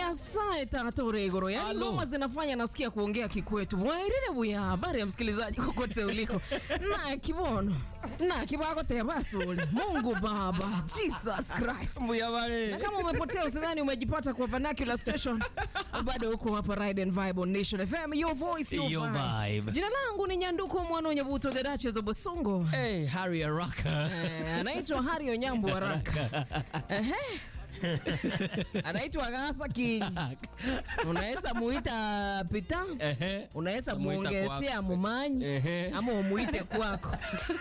nyasaye tatora igoro yani Alo. ngoma zinafanya nasikia kuongea kikwetu wairire buya habari ya msikilizaji kokote uliko na kibono na kibako tebasule mungu baba jesus christ Muyabale. na kama umepotea usidhani umejipata kwa vernacular station bado huko hapa ride and vibe on nation fm your voice your, Your vibe. vibe. jina langu ni nyanduko mwana nyabuto the duchess of Busungu Hey, Harry Araka. Eh, anaitwa Hari Onyambo Waraka. Ehe. anaitwa Gasa King. Unaweza muita Pita, Ehe. unaweza Muita muongezea kwako. mumanyi Ehe. ama umuite kwako.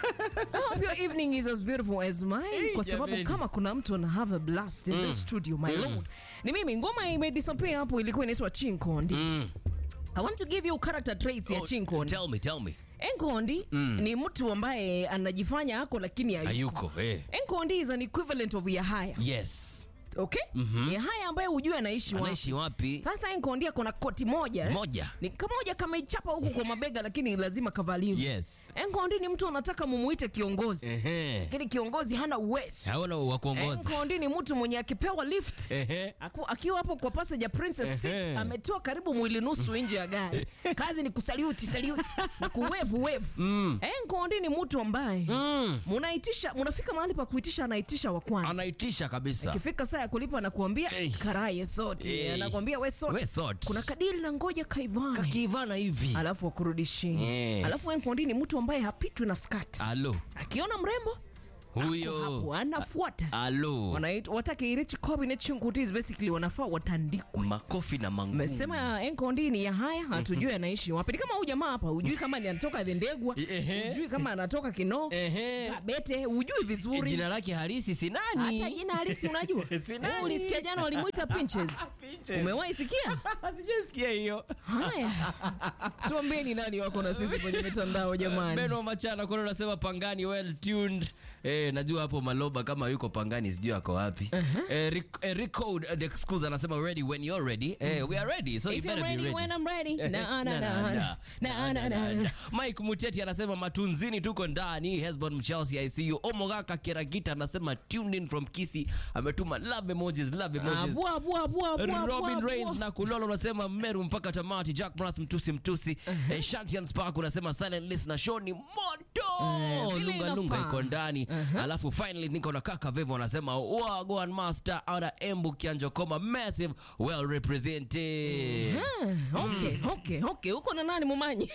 I hope your evening is as beautiful as mine Hey, kwa sababu jameni. kama kuna mtu ana have a blast in the studio my lord. Ni mimi ngoma imedisappear hapo ilikuwa inaitwa Chinkondi. Mm. I want to give you character traits ya Oh, Chinkondi. Tell me, tell me. Enkondi ni mtu ambaye anajifanya ako lakini hayuko. Hayuko, eh. Enkondi is an equivalent of Yahaya. Yes. Okay? Yahaya ambaye hujue anaishi wapi. Anaishi wapi? Sasa Enkondi ako na koti moja. eh? Moja. Ni kamoja kameichapa huku kwa mabega lakini lazima kavaliwe. Yes. Enkondi ni mtu anataka mumuite kiongozi. Ehe. Lakini kiongozi hana uwezo. Haona wa kuongoza. Enkondi ni mtu mwenye akipewa lift. Ehe. Aku, akiwa hapo kwa passenger princess seat Ehe. ametoa karibu mwili nusu nje ya gari. Kazi ni kusaluti saluti na kuwevu wevu. Mm. Enkondi ni mtu ambaye Mm. munaitisha munafika mahali pa kuitisha anaitisha wa kwanza. Anaitisha kabisa. Ikifika saa ya kulipa anakuambia Hey. karaye sote. Hey. Anakuambia we sote. We sote. Kuna kadiri la ngoja kaivana. Kakivana hivi. Alafu akurudishie. Yeah. Alafu Enkondi ni mtu ambaye hapitwi na skati. Alo. Akiona mrembo hapo Huyo. anafuata. Alo. Wanaitwa watake irichi cabinet chungutis basically wanafaa watandikwe. Makofi na mangumu. Mesema Enkondi ni ya haya, hatujui anaishi wapi. Ni kama huyu jamaa hapa, hujui kama ni anatoka Dhendegwa, Ehe. hujui kama anatoka Kinoo, Ehe. Kabete, hujui vizuri. Jina lake halisi si nani? Hata jina halisi unajua? Si nani? Wewe ulisikia jana walimuita Pinches? Pinches. Umewahi sikia? Sijasikia hiyo. Haya. Tuambieni nani wako na sisi kwenye mitandao jamani. Beno Machana kuna unasema Pangani well tuned. Eh, najua hapo Maloba kama yuko Pangani sijui ako wapi. Eh, Ric- eh, Rico the excuse anasema ready when you're ready. Eh, we are ready. So you If you're better be ready ready. when I'm ready. Eh, Na na na. Na na na. Mike Muteti anasema matunzini tuko ndani. Hesbon Mchelsea ICU. Omogaka Kiragita anasema tuned in from Kisi. Ametuma love emojis, love emojis. Bwa bwa bwa bwa. Robin Reigns na Kulolo unasema Meru mpaka tamati. Jack Brass mtusi mtusi. Eh, Shantian Spark unasema silent listener show ni moto. Eh, vile lunga lunga inafaa. iko ndani. Alafu finally niko na kaka Vevo anasema Wagwan Master out of Embu Kianjo Koma massive well represented. Ah, Okay, okay, okay. Uko na nani mumanyi?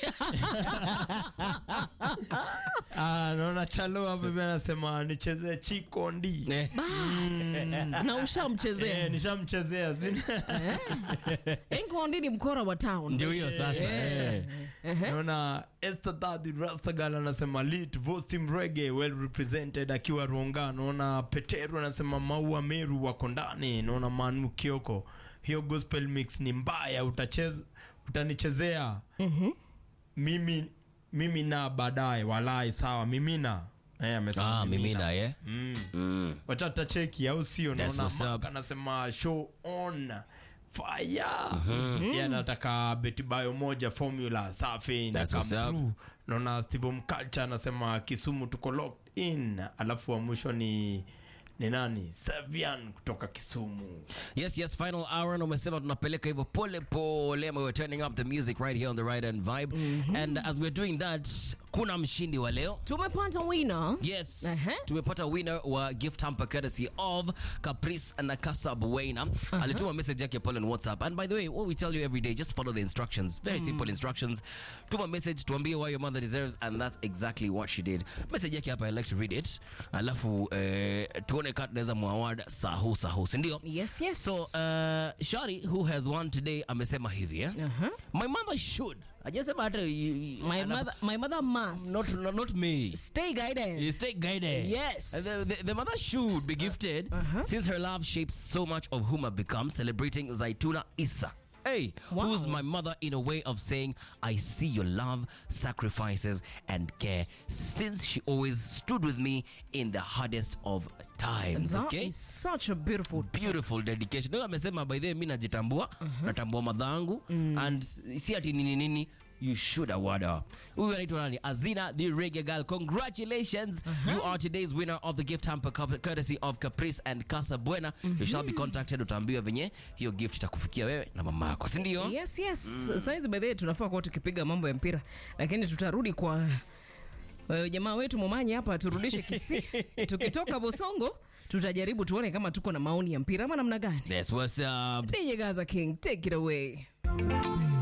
Ah, naona chalo hapa hivi anasema nichezee chikondi Eh, na ushamchezea. eh, nishamchezea sina Enkondi ni mkora wa town. Ndio hiyo sasa. Eh. naona Esther Daddy Rastagal anasema lit Vostim Reggae well represented akiwa Ronga. Naona Peteru anasema Maua Meru wako ndani. Naona Manu Kioko, hiyo gospel mix ni mbaya, utacheza utanichezea mimi mimi na baadaye, walai sawa, mimina eh, amesema Ah, mimina eh. Mm. Mm. wacha tutacheki au sio That's naona what's up. Mark anasema show on fire Yeye anataka betibayo moja formula safi na That's come what's up. through. naona steve mculture anasema kisumu tuko locked in alafu wa mwisho ni ni nani savian kutoka kisumu Yes, yes, final hour na umesema tunapeleka hivyo pole pole and we're turning up the music right here on the Ride and Vibe. And as we're doing that, kuna mshindi wa leo. Tumepata winner. Yes, Ehe. tumepata winner wa gift hamper courtesy of Caprice na Casa Buena. Alituma message yake pale on WhatsApp. And by the way, what we tell you every day, just follow the instructions. Very simple instructions. Tuma message, tuambie why your mother deserves and that's exactly what she did. Message yake hapa, I like to read it. Alafu eh, tuone kama tunaweza muaward sahu sahu, si ndio? Yes, yes. So, uh, Shari who has won today amesema hivi eh? Uh-huh. My mother should. Hajasema hata my mother my mother must not, not, not me. stay guided. Stay guided. Yes. The, the, the mother should be gifted since her love shapes so much of whom I've become, celebrating Zaituna Issa. Hey, Wow. who's my mother in a way of saying, I see your love, sacrifices, and care since she always stood with me in the hardest of times. That okay? is such a beautiful beautiful dedication Huyo amesema by the way mi najitambua natambua madhangu and si ati nini nini you should award her. Huyu anaitwa nani? Azina the Reggae Girl. Congratulations. You are today's winner of the gift hamper cup- courtesy of Caprice and Casa Buena. You shall be contacted utaambiwa venye hiyo gift itakufikia wewe na mama yako, si ndio? yes yes saizi by the way tunafaa kuwa tukipiga mambo ya mpira lakini tutarudi kwa uh, jamaa wetu momanyi hapa turudishe kisi tukitoka bosongo tutajaribu tuone kama tuko na maoni ya mpira ama namna gani That's what's up. DJ Gaza King take it away